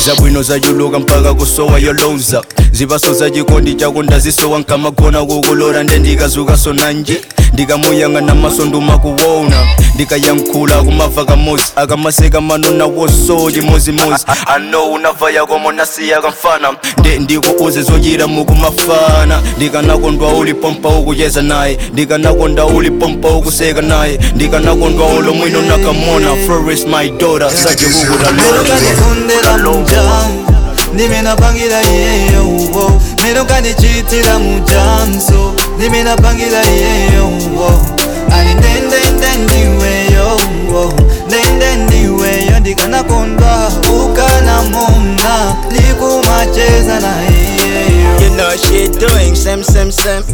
zabwino zachuluka mpaka kusowa yoloza zipaso za chikondi chako ndazisowa nkamagona kukulora nde ndikazukaso nanje ndikamuyang'ana maso ndumakuwona ndikayankhula kumava kamozi akamaseka manona woso chimozimozi ano unava yakomo nasiya kamfana nde ndikuuze zochita mukumafana ndikanakondwa ulipompa ukucheza naye ndikanakondwa ulipompa ukuseka naye ndikanakondwa ulo mwino nakamona Flores my daughter sache melukandikondera mujangu ndimenapangira iyeyo uwo melukandicitira mujanso ndimenapangira iyeyo uwo ali ndendende ndiweyo uwo ndende ndiweyo ndikanakondwa ukanamona likumacheza na iyeyo You know she doing same same same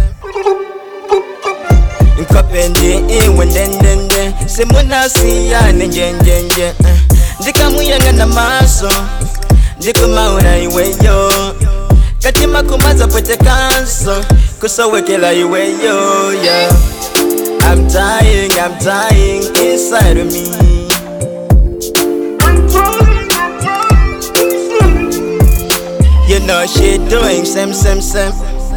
nkopendi iwe ndendende simunasiyane njenjenje ndikamuyang'ana maso ndikumaona iweyo katima kumaza pwete kanso kusowekela iweyo yeah. I'm dying, I'm dying inside of me You know she doing same same same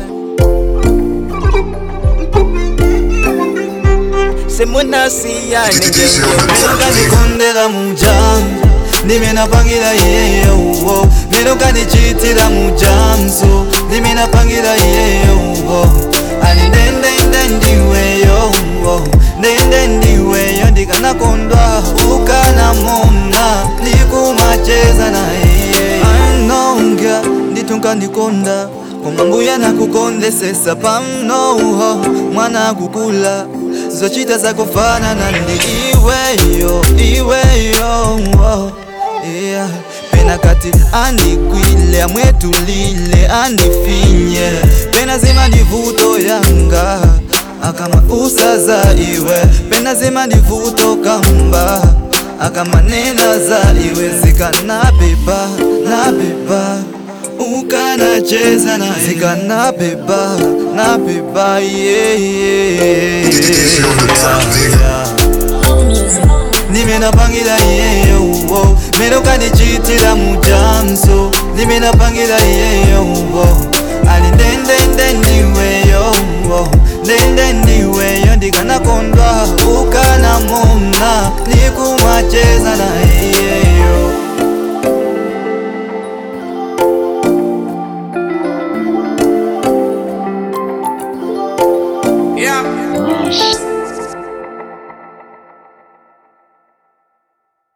simunasiyane njenjenje melukandikondera mujangu ndimenapangira iyeyo uwo melukandicitira mujanso ndimenapangira iyeyo uwo ali ndendende ndiweyo uwo ndende ndiweyo ndikanakondwa ukanamona likumacheza na iyeyo anonga nditunga ndikonda koma mbuya nakukondesesa pamnoho mwana akukula zochita zakufanana ndi iweyo iweyo oh, yeah. pena kati andikwile amwetulile andifinye pena zima ndivuto yanga akama usaza iwe pena zima ndivuto kamba akamanena za iwe zikanabeba nabeba ukanacheza na zikanabeba nabeba yeah, yeah, yeah. nimenapangira iyeyo uwo melukandicitira mujanso nimenapangira iyeyo uwo ali ndendende ndiwe